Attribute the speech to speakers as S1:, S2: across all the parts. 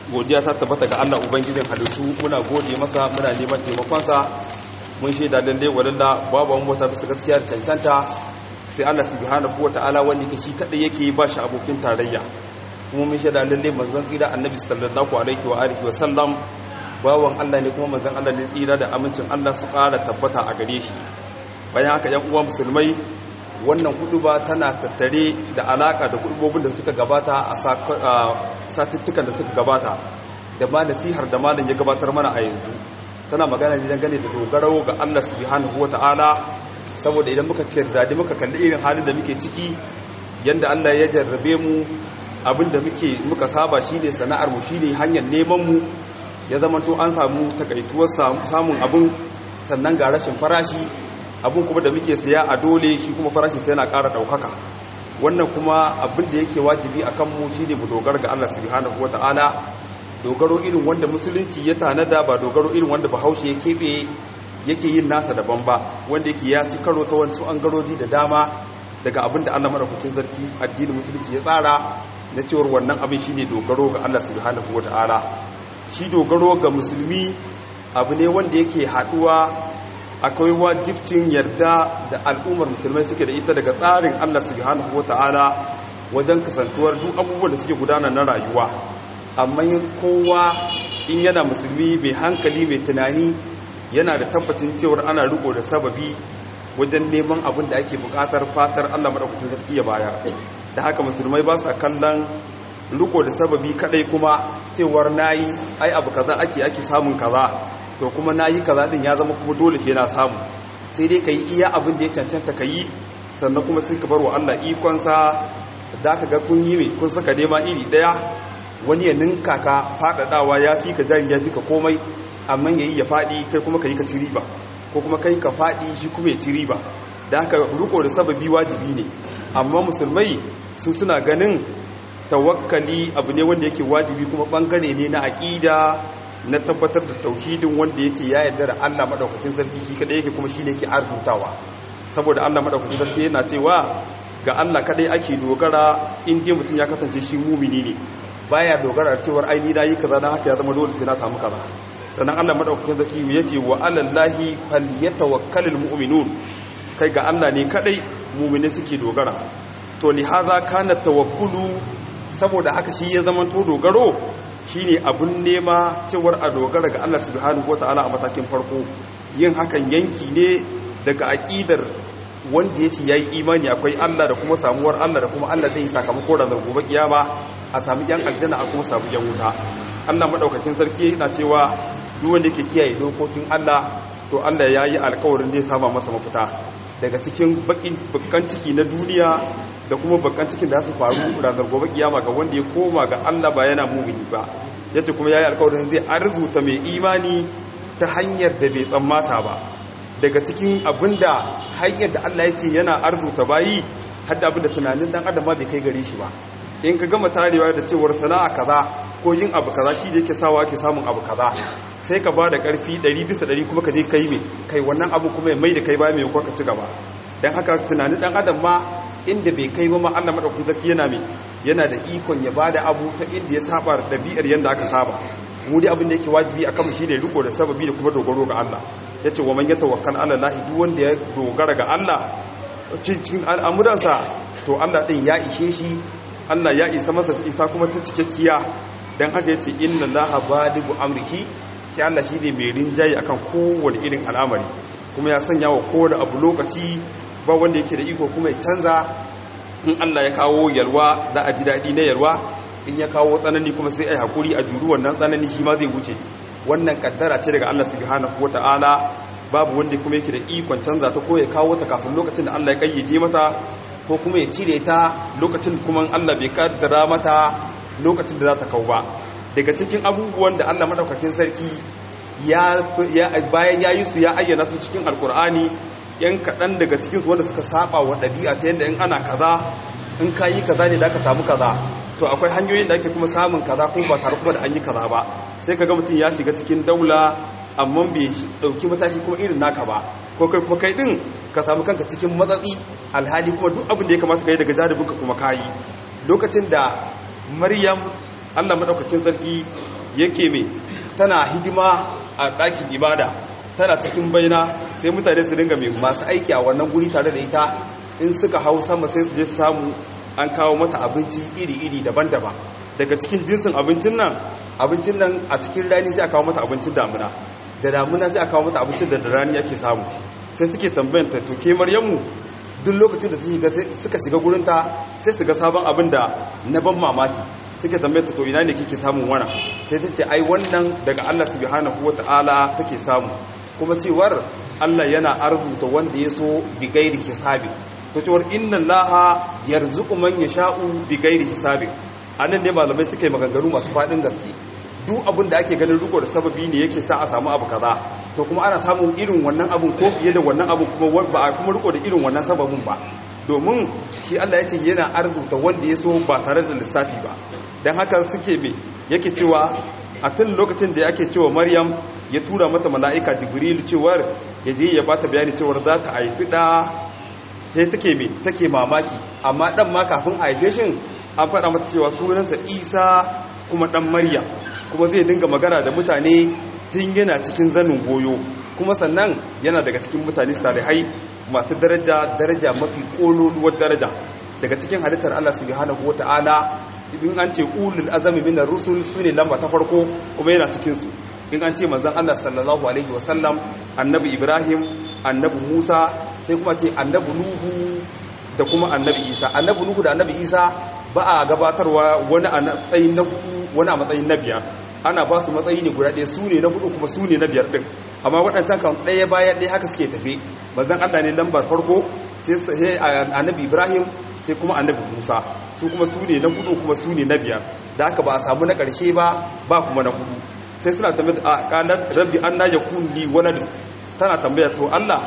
S1: godiya ta tabbata ga Allah ubangijin halittu muna gode masa muna neman taimakonsa mun shaida lalle walalla babu wani wata bisa gaskiyar cancanta sai Allah subhanahu wata'ala wanda yake shi kadai yake ba shi abokin tarayya kuma mun shaida lalle manzon tsira annabi sallallahu alaihi wa alihi wa sallam bawan Allah ne kuma manzon Allah ne tsira da amincin Allah su ƙara tabbata a gare shi bayan haka yan uwa musulmai wannan ba tana tattare da alaka da kudubobin da suka gabata a satuttukan da suka gabata da ma nasihar da malam ya gabatar mana a yanzu tana magana ne dangane da dogaro ga Allah subhanahu wata'ala saboda idan muka kirdadi muka kalli irin halin da muke ciki yanda Allah ya jarrabe mu abin da muke muka saba shine sana'ar mu shine hanyar neman mu ya zama to an samu takaituwar samun abin sannan ga rashin farashi abin kuma da muke siya a dole shi kuma farashi sai yana ƙara ɗaukaka wannan kuma abin da yake wajibi a kanmu shi ne mu dogara ga Allah subhanahu wa ta'ala dogaro irin wanda musulunci ya tanada ba dogaro irin wanda bahaushe ya keɓe yake yin nasa daban ba wanda yake ya ci karo ta wasu an garodi da dama daga abin da Allah madaukakin sarki addinin musulunci ya tsara na cewar wannan abin shine dogaro ga Allah subhanahu wa ta'ala shi dogaro ga musulmi abu ne wanda yake haɗuwa akwai wajibcin yarda da al'ummar musulmai suke da ita daga tsarin Allah subhanahu wata'ala wajen kasantuwar duk abubuwan da suke gudana na rayuwa amma yin kowa in yana musulmi mai hankali mai tunani yana da tabbacin cewar ana riko da sababi wajen neman abin da ake bukatar fatar Allah madaukakin sarki ya bayar da haka musulmai ba sa kallon riko da sababi kadai kuma cewar nayi ai abu kaza ake ake samun kaza to kuma na yi kaza din ya zama kuma dole ke na samu sai dai ka yi iya abin da ya cancanta ka yi sannan kuma sai ka bar wa Allah ikonsa da ka ga kun yi mai kun saka nema iri daya wani ya ninka ka faɗaɗawa ya fi ka jari ya fi ka komai amma ya yi ya faɗi kai kuma ka yi ka ci riba ko kuma kai ka faɗi shi kuma ya ci riba da haka riko da sababi wajibi ne amma musulmai su suna ganin tawakkali abu ne wanda yake wajibi kuma bangare ne na aƙida na tabbatar da tauhidin wanda yake ya yarda da Allah madaukakin sarki shi kadai yake kuma shine yake arzutawa saboda Allah madaukakin sarki yana cewa ga Allah kadai ake dogara in dai mutum ya kasance shi mumini ne baya dogara cewar ai ni nayi kaza dan haka ya zama dole sai na samu kaza sannan Allah madaukakin sarki yace wa alallahi falyatawakkalul mu'minun kai ga Allah ne kadai mumini suke dogara to lihaza kana tawakkulu saboda haka shi ya zama to dogaro shine abun nema cewar a dogara ga Allah subhanahu wataala a matakin farko yin hakan yanki ne daga aqidar wanda yace yayi imani akwai Allah da kuma samuwar Allah da kuma Allah zai yi sakamako ranar gobe kiyama a sami yan aljanna a kuma samu yan wuta Allah madaukakin sarki yana cewa duk wanda yake kiyaye dokokin Allah to Allah ya yi alƙawarin zai sama masa mafita daga cikin bakin bakan ciki na duniya da kuma bakan cikin da su faru ranar gobe kiyama ga wanda ya koma ga Allah ba yana mumini ba yace kuma yayi alƙawarin zai arzuta mai imani ta hanyar da bai tsammata ba daga cikin abinda hanyar da Allah yake yana arzuta bayi har da abinda tunanin dan adam ma bai kai gare shi ba in ka gama tarewa da cewar sana'a kaza ko yin abu kaza shi da yake sawa ake samun abu kaza sai ka ba da ƙarfi 100 bisa 100 kuma ka je kai mai kai wannan abu kuma mai da kai ba mai ka ci gaba don haka tunanin dan adam ma inda bai kai ba ma Allah madaukakin sarki yana mai yana da ikon ya bada abu ta inda ya saba da dabi'ar yanda aka saba mu dai abin da yake wajibi akan mu shine riko da sababi da kuma dogaro ga Allah yace wa man yatawakkal ala Allah duk wanda ya dogara ga Allah cikin al'amuransa to Allah din ya ishe shi Allah ya isa masa isa kuma ta cikakkiya dan haka yace inna Allaha badigu amrihi shi Allah shine mai rinjaye akan kowane irin al'amari kuma ya sanya wa kowane abu lokaci ba wanda yake da iko kuma ya canza in Allah ya kawo yalwa za a ji daɗi na yalwa in ya kawo tsanani kuma sai a yi haƙuri a juru wannan tsanani shi ma zai wuce wannan kaddara ce daga Allah subhanahu wata'ala babu wanda kuma yake da ikon canza ta ko ya kawo ta kafin lokacin da Allah ya kayyade mata ko kuma ya cire ta lokacin kuma Allah bai kaddara mata lokacin da za ta kawo ba daga cikin abubuwan da Allah madaukakin sarki ya bayan ya yi su ya ayyana su cikin alkur'ani yan kaɗan daga cikinsu wanda suka saba wa ɗabi'a ta yadda in ana kaza in ka yi kaza ne da aka samu kaza to akwai hanyoyin da ake kuma samun kaza ko ba tare kuma da an yi kaza ba sai ka ga mutum ya shiga cikin daula amma bai ɗauki mataki kuma irin naka ba ko kai kuma kai ɗin ka samu kanka cikin matsatsi alhali kuma duk abin da ya kamata ka yi daga jaribinka kuma ka yi lokacin da maryam allah maɗaukakin sarki yake mai tana hidima a ɗakin ibada tana cikin baina sai mutane su dinga mai masu aiki a wannan guri tare da ita in suka hau sama sai su je su samu an kawo mata abinci iri-iri daban-daban daga cikin jinsin abincin nan abincin nan a cikin rani sai a kawo mata abincin damuna da damuna sai a kawo mata abincin da rani ake samu sai suke tambayanta to ke maryamu duk lokacin da suka shiga gurinta sai su ga sabon abin da na ban mamaki suke tambayanta to ina ne kike samun wannan sai ta ce ai wannan daga Allah subhanahu wata'ala take samu kuma cewar Allah yana arzuta wanda ya so bi gairi hisabi to cewar inna allaha yarzuqu man yasha'u bi gairi hisabi anan ne malamai suka yi maganganu masu fadin gaske duk abin da ake ganin riko da sababi ne yake sa a samu abu kaza to kuma ana samun irin wannan abun ko fiye da wannan abun kuma ba a kuma riko da irin wannan sababin ba domin shi Allah ya ce yana arzuta wanda ya so ba tare da lissafi ba don haka suke me yake cewa a tun lokacin da yake cewa maryam ya tura mata mala'ika jibril cewar ya je ya bata bayani cewar za ta haifi da sai take me take mamaki amma dan ma kafin a haife shin an faɗa mata cewa sunansa isa kuma dan maryam kuma zai dinga magana da mutane tun yana cikin zanin goyo kuma sannan yana daga cikin mutane salihai masu daraja daraja mafi kololuwar daraja daga cikin halittar Allah subhanahu wata'ala in an ce ulul azami min ar-rusul sune lamba ta farko kuma yana cikin su in an ce manzon Allah sallallahu alaihi wasallam annabi Ibrahim annabi Musa sai kuma ce annabi Nuhu da kuma annabi Isa annabi Nuhu da annabi Isa ba a gabatarwa wani a matsayin na hudu wani a matsayin na biyar ana ba su matsayi ne guda ɗaya su ne na hudu kuma su ne na biyar ɗin amma waɗancan kan ɗaya bayan ɗaya haka suke tafe manzon Allah ne lambar farko sai annabi Ibrahim sai kuma annabi Musa su kuma su ne na hudu kuma su ne na biyar da haka ba a samu na ƙarshe ba ba kuma na hudu sai suna tambaya a kanar rabbi an na ya kunni waladu tana tambaya to Allah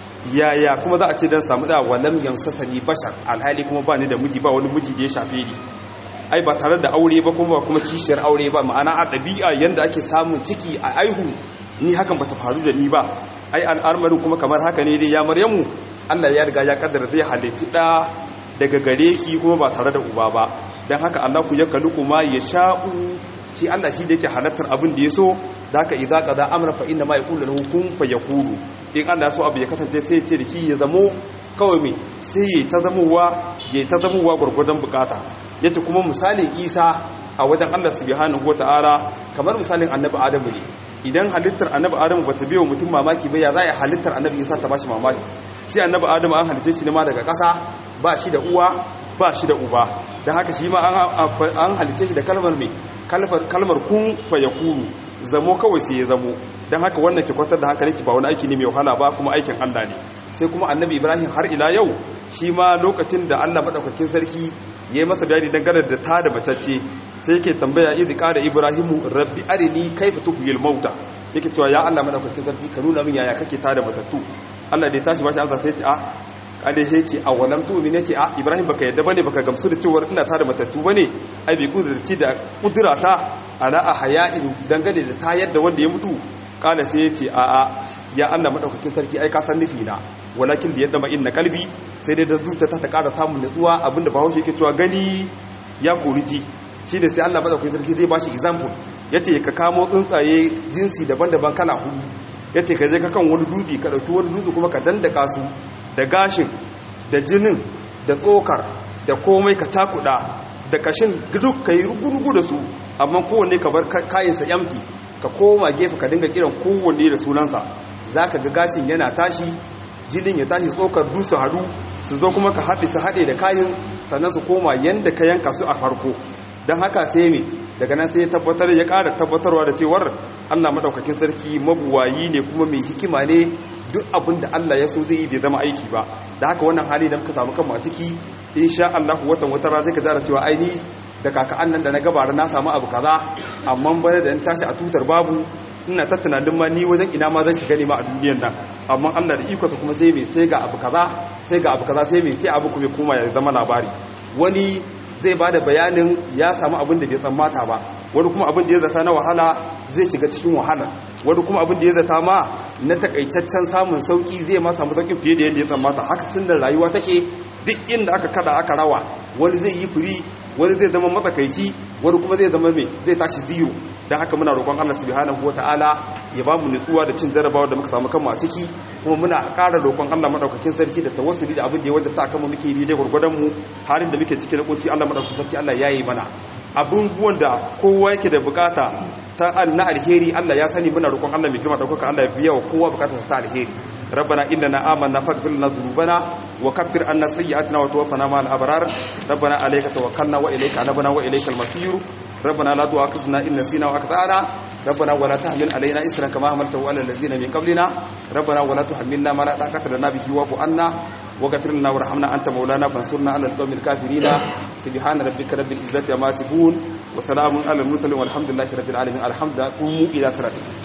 S1: yaya kuma za a ce don samu da walam yansasa ni bashar alhali kuma ba ni da miji ba wani miji da ya shafe ni ai ba tare da aure ba kuma kuma kishiyar aure ba ma'ana a ɗabi'a yadda ake samun ciki a aihu ni hakan ba ta faru da ni ba ai al'armarin kuma kamar haka ne dai ya maryamu Allah ya riga ya kaddara zai halitti ɗa daga gare ki kuma ba tare da uba ba don haka Allah ku ya kalu kuma ya sha'u shi Allah shi da yake halartar abin da ya so da haka idza qada amra fa inna ma yaqulu lahu kun fayakunu in Allah so abu ya kasance sai ya ce da shi ya zamo kawai me sai ya ta zamowa ya ta zamowa gurgurdan bukata yace kuma misalin Isa a wajen Allah subhanahu wataala kamar misalin annabi Adamu ne idan halittar annabi Adamu bata biyo mutum mamaki ba ya za a halittar annabi Isa ta bashi mamaki shi annabi Adamu an halice shi ne ma daga ƙasa ba shi da uwa ba shi da uba don haka shi ma an halice shi da kalmar mai kalmar kun fayakunu zamo kawai sai ya zamo don haka wannan ke kwantar da hankalinki ba wani aiki ne mai wahala ba kuma aikin Allah ne sai kuma annabi ibrahim har ila yau shi ma lokacin da Allah maɗaukakin sarki ya yi masa bayani dangane da ta da matacce sai yake tambaya idh qala ibrahimu rabbi arini kayfa tuhyil mauta yake cewa ya Allah maɗaukakin sarki ka nuna min yaya kake ta da matattu Allah da ya tashi bashi azza sai ya ce a kada ya ce a walam tu'min yake a ibrahim baka yadda bane baka gamsu da cewa ina ta da matattu bane ai bai kudurci da kudurata ala ahya'in dangane da ta yadda wanda ya mutu kala sai yace a a ya Allah madaukakin sarki ai ka san nufi na walakin da yadda ma inna kalbi sai dai da zuciya ta ƙara samun nutsuwa abinda bahaushe yake cewa gani ya koriji shine sai Allah madaukakin sarki zai bashi example yace ka kamo tsuntsaye jinsi daban-daban kala hudu yace ka je ka kan wani dutse ka dauki wani dutse kuma ka dandaka su da gashin da jinin da tsokar da komai ka takuda da kashin duk ka yi rugurugu da su amma kowanne ka bar kayansa yamti ka koma gefe ka dinga kiran kowanne da sunansa za ka ga gashin yana tashi jinin ya tashi tsokar dusu hadu su zo kuma ka haɗe su haɗe da kayan sannan su koma yadda ka yanka su a farko don haka sai me daga nan sai ya tabbatar ya ƙara tabbatarwa da cewar allah maɗaukakin sarki mabuwayi ne kuma mai hikima ne duk abin da Allah ya so zai yi bai zama aiki ba da haka wannan hali da muka samu kanmu a ciki insha Allah watan wata rana zai ka zara cewa aini da kaka'an nan da na gabara na samu abu kaza amma bane da in tashi a tutar babu ina ta tunanin ma ni wajen ina ma zan shiga ne ma a duniyar nan amma Allah da iko kuma sai mai sai ga abu kaza sai ga abu kaza sai mai sai abu kuma koma ya zama labari wani zai bada bayanin ya samu abin da bai tsammata ba wani kuma abin da ya zata na wahala zai shiga cikin wahala wani kuma abin da ya zata ma na takaitaccen samun sauki zai ma samu saukin fiye da yadda ya tsammata haka sun da rayuwa take duk inda aka kada aka rawa wani zai yi firi wani zai zama matsakaici wani kuma zai zama mai zai tashi zero don haka muna roƙon Allah subhanahu ta'ala ya ba mu nutsuwa da cin jarabawa da muka samu kanmu a ciki kuma muna ƙara roƙon Allah madaukakin sarki da tawassuli da abin da ya wajabta akan mu muke yi daidai gurgurdan mu halin da muke ciki na kunci Allah madaukakin sarki Allah yayi mana abubuwan da kowa yake da bukata ta na alheri Allah ya sani muna roƙon Allah mai girma daukaka Allah ya biya wa kowa bukatarsa ta alheri ربنا إننا آمنا فاغفر لنا ذنوبنا وكفر عنا سيئاتنا وتوفنا مع الأبرار ربنا عليك توكلنا وإليك أنبنا وإليك المصير ربنا لا تؤاخذنا إن نسينا وأخطأنا ربنا ولا تحمل علينا إسرا كما حملته على الذين من قبلنا ربنا ولا تحملنا ما لا طاقة لنا به واعف عنا واغفر لنا وارحمنا أنت مولانا فانصرنا على القوم الكافرين سبحان ربك رب العزة عما يصفون وسلام على المرسلين والحمد لله رب العالمين الحمد لله قوموا إلى صلاتكم